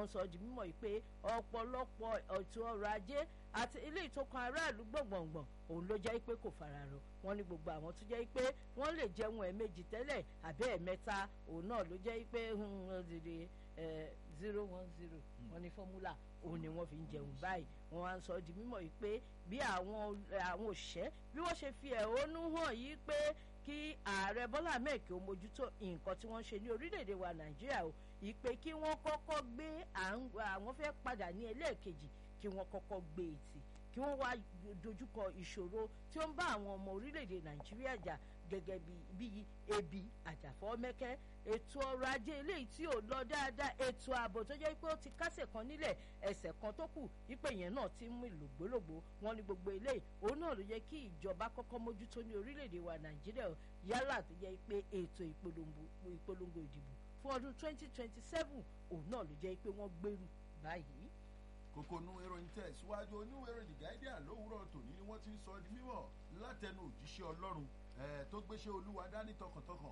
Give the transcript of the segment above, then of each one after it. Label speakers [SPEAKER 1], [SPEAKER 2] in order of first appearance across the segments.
[SPEAKER 1] wọ́n sọ di mímọ̀ pé ọ̀pọ̀lọpọ̀ ètò ọrọ̀ ajé àti ilé ìtòkan aráàlú gbọ̀ngbọ̀ngbọ̀n òun ló jẹ́ pé kò fararọ wọ́n ní gbogbo àwọn tó jẹ́ pé wọ́n lè jẹun ẹ̀ẹ̀mejì tẹ́lẹ̀ àbí ẹ̀ẹ̀mẹ́ta òun náà ló jẹ́ pé dìde zero one zero wọ́n ní fọ́múlà òun ni wọ́n fi ń jẹun báyìí wọ́n wá ń sọ di mímọ̀ yìí pé bí àwọn àwọn òṣìṣẹ́ bí wọ́n ṣe fi ẹ̀hónú hàn yìí pé kí ààrẹ bọ́lá ahmed kí ó mójútó nǹkan tí wọ́n ń ṣe ní orílẹ̀-èdè wa nàìjíríà o ìpè kí wọ́n kọ́kọ́ gbé àwọn fẹ́ padà ní ẹlẹ́ẹ̀kejì kí wọ́n kọ́kọ́ gbé etí kí wọ́n wá dojúkọ ìṣòro tí ó ń bá àwọn ọmọ orílẹ̀-èdè nàìjíríà jà gẹ́gẹ́ bí ebi àjàfọ́mẹ́kẹ́ ètò ọrọ̀ ajé eléyìí tí ò lọ dáadáa ètò ààbò tó jẹ́ pé ó ti kásẹ̀ kan nílẹ̀ ẹsẹ̀ kan tó kù wípé yẹn náà ti ń mú ìlògbólògbó wọn ní gbogbo eléyìí òun náà ló yẹ kí ìjọba kọ́kọ́ mójútó ní orílẹ̀-èdè wa nàìjíríà yálà tó jẹ́ pé ètò ìpolongo ìdìbò fún ọdún 2027 òun náà ló jẹ́ pé wọ́n gbèrú báyìí
[SPEAKER 2] kókó nu ìròyìn tẹ̀ síwájú oníwèrè the guardian lówùúrọ̀ tòní ni wọ́n ti ń sọ di mímọ̀ látẹnu òjíṣẹ́ ọlọ́run tó gbéṣẹ́ olúwa dání tọkàntọkàn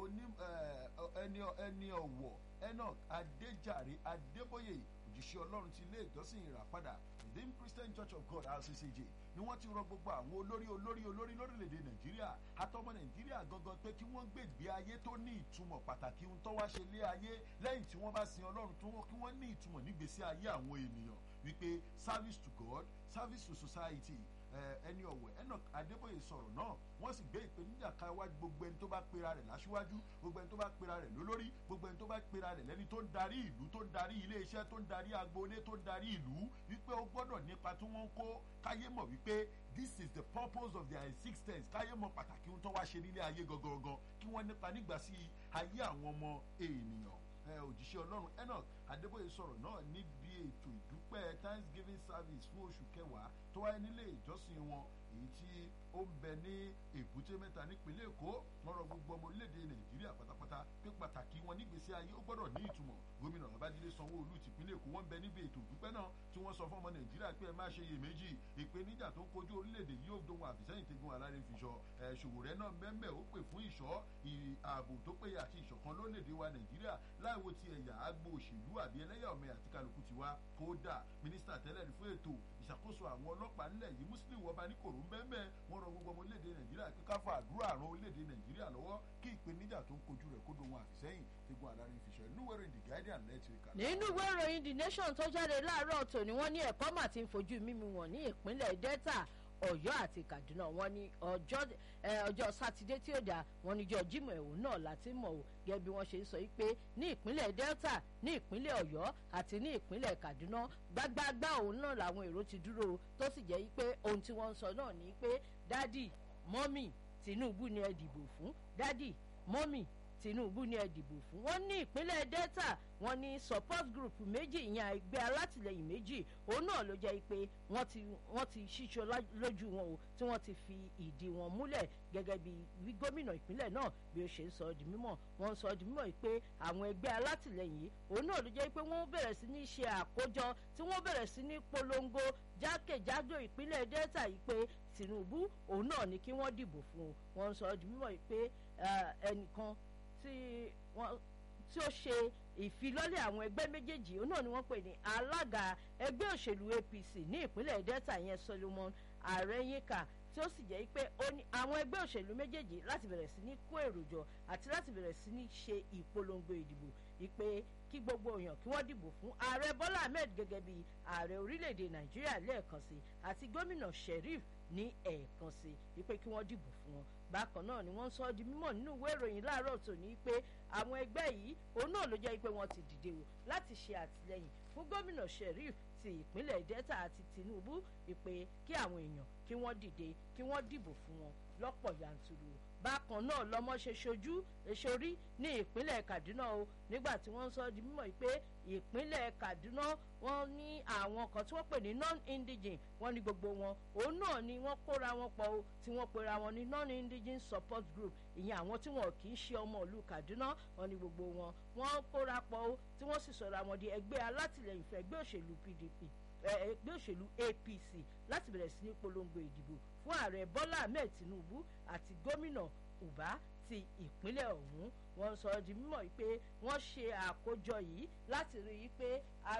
[SPEAKER 2] ẹni ọ̀wọ̀ enoch adéjàre adébóyè òjíṣẹ́ ọlọ́run ti ilé ìjọsìn ìràpadà redeemed christian church of god rccj ni wọ́n ti rọ gbogbo àwọn olórí olórí olórí lórílẹ̀‐èdè nàìjíríà àtọmọ nàìjíríà gangan pé kí wọ́n gbègbè ayé tó ní ìtumọ̀ pàtàkì ohun tó wá ṣe lé ayé lẹ́yìn tí wọ́n bá sin ọlọ́run tó kí wọ́n ní ìtumọ̀ nígbèsí ayé àwọn ènìyàn wípé service to god service to society ẹni ọ̀wọ̀ enoch adébóyè sọ̀rọ̀ náà wọ́n sì gbé ìpèníjà ká wá gbogbo ẹni tó bá pera rẹ̀ láṣíwájú gbogbo ẹni tó bá pera rẹ̀ lólórí gbogbo ẹni tó bá pera rẹ̀ lẹ́ni tó ń darí ìlú tó ń darí iléeṣẹ́ tó ń darí agboolé tó ń darí ìlú wípé ó gbọ́dọ̀ nípa tí wọ́n ń kó káyé mọ̀ wípé this is the purpose of their existence káyé mọ̀ pàtàkì ohun tó wá ṣe nílé ayé gangan kí wọ́n nípa nígbà sí ayé àwọn ọmọ ènìyàn òjíṣẹ́ ọlọ́run enoch adébóyè sọ̀rọ̀ náà níbi ètò ìdúpẹ́ thanksgiving service fún oṣù kẹwàá tó wáyé nílé ìjọsìn wọn èyí tí ó ń bẹ ní èbúté mẹ́ta nípínlẹ̀ èkó wọ́n rọ gbogbo ọmọ orílẹ̀-èdè nàìjíríà pátápátá pé pàtàkì wọn nígbèsí ayé ó gbọ́dọ̀ ní ìtumọ̀ gómìnà babájídé sanwó-olú tìpínlẹ̀ èkó wọ́n ń bẹ níbi ètò ìdúpẹ́ náà tí wọ́n sọ fún ọmọ nàìjíríà pé ẹ má ṣe iyèméjì ìpèníjà tó ń kojú orílẹ̀-èdè yóò dohun àfìsẹ́yìn tegun aláre fiṣọ ṣòwò rẹ náà mẹ́mẹ́ ó pè fún ìṣọ́ ààbò tó péye àti ìṣọ̀kan lórílẹ̀-èdè wa nàìjíríà láìwo ti ẹ̀yà àgbo òṣèlú àbí ẹlẹ́yàmẹ̀ àti kálukú tiwa kódà mínísítà tẹ́lẹ̀ ní fún ètò ìṣàkóso àwọn ọlọ́pàá ńlẹ̀ yìí muslim wọba ní kòrò ńbẹ́ńbẹ́ wọ́n rọ gbogbo ọmọ orílẹ̀-èdè nàìjíríà pé ká fa àdúrà àrùn orílẹ̀-èdè nàìjíríà lọ́wọ́ kí ìpèníjà tó ń kojú rẹ̀ kó dohun àfìsẹ́yìn tegun adarí fiṣọ inú wẹ́rẹ̀ the guardian lẹ́tìrìkà.
[SPEAKER 1] nínú ìwé ìròyìn the nation tó jáde láàárọ̀ tòní wọ́n ní ẹ̀kọ́ mà ti ń fojú mímu wọn ní ìpínlẹ̀ delta ọ̀yọ́ àti kaduna wọn ní ọjọ́ sátidé tí ó dá wọn níjọ́ jimoh ẹ̀wọ̀n náà láti mọ̀ ọ́ gẹ́gẹ́ bí wọ́n ṣe ń sọ yìí pé ní ìpínlẹ̀ delta ní ìpínlẹ̀ ọ̀yọ́ àti ní ìpínlẹ̀ kaduna gbágbágbá òun náà làwọn èrò ti dúró tó sì jẹ́ pé ohun tí wọ́n ń sọ náà ni pé dádì mọ́mì tinubu ni ẹ dìbò fún dádì mọ́mì tinubu ni ẹ dìbò fún wọn ní ìpínlẹ̀ delta wọn ní support group méjì ìyẹn ẹgbẹ́ alátìlẹyìn méjì òun náà ló jẹ́ pé wọ́n ti wọ́n ti ṣíṣọ lójú wọn o tí wọ́n ti fi ìdí wọn múlẹ̀ gẹ́gẹ́ bí gómìnà ìpínlẹ̀ náà bí ó ṣe ń sọ di mímọ̀ wọ́n ń sọ di mímọ̀ pé àwọn ẹgbẹ́ alátìlẹyìn òun náà ló jẹ́ pé wọ́n bẹ̀rẹ̀ sí ní ṣe àkójọ tí wọ́n bẹ̀rẹ̀ sí ní polongo jákèjádò ìpínlẹ̀ delta yìí pé tinubu òun náà ni kí wọ́n dìbò fún un wọ́n ń sọ di mímọ̀ pé ẹnìkan tí wọ́n tí ó ṣe ìfilọ́lẹ̀ àwọn ẹgbẹ́ méjèèjì òun náà ni wọ́n pè ní alága ẹgbẹ́ òṣèlú apc ní ìpínlẹ̀ delta yẹn solomon arẹ́yìnká tí ó sì jẹ́ pé àwọn ẹgbẹ́ òṣèlú méjèèjì láti bẹ̀rẹ̀ sí ní kó èrò jọ àti láti bẹ̀rẹ̀ sí ní ṣe ìpolongo ìdìbò ìpè kí gbogbo èèyàn kí wọ́n dìbò fún ààrẹ bọ́lá ahmed gẹ́gẹ́ bí ààrẹ orílẹ̀-èdè nàìjíríà lẹ́ẹ̀kan sí àti gómìnà sheriff ní ẹ̀ẹ̀kan sí ìpè kí wọ́n dìbò fún wọn bákan náà ni wọ́n sọ ọ́ di mímọ̀ nínú ìwé ìròyìn láàárọ̀ tòní pé àwọn ẹgbẹ́ yìí òun náà ló jẹ́ pé wọ́n ti dìde o láti ṣe àtìlẹyìn fún gómìnà sheriff ti ìpínlẹ̀ delta àti tinubu ìpè kí àwọn èèyàn kí wọ́n dìde kí wọ́n dìbò fún wọn lọ́pọ̀ yanturu bákan náà lọmọ ṣe ṣojú èsorí ní ìpínlẹ̀ kaduna o nígbà tí wọ́n sọ di mímọ̀ pé ìpínlẹ̀ kaduna wọ́n ní àwọn kan tí wọ́n pè ní non-indigene wọ́n ní gbogbo wọn òun náà ni wọ́n kóra wọn pọ̀ o tí wọ́n pera wọn ní non-indigene support group ìyẹn àwọn tí wọn kì í ṣe ọmọ ìlú kaduna wọ́n ní gbogbo wọn wọ́n kóra pọ̀ o tí wọ́n sì sọ̀rọ̀ àwọn di ẹgbẹ́ alátìlẹyìn fún ẹgbẹ́ òṣèlú pdp ẹgbẹ́ òṣèlú apc láti bẹ̀rẹ̀ sí ní polongo ìdìbò fún ààrẹ bọ́lá ahmed tinubu àti gómìnà uba ti ìpínlẹ̀ ọ̀hún wọ́n sọ di mímọ̀ pé wọ́n ṣe àkójọ yìí láti rí i pé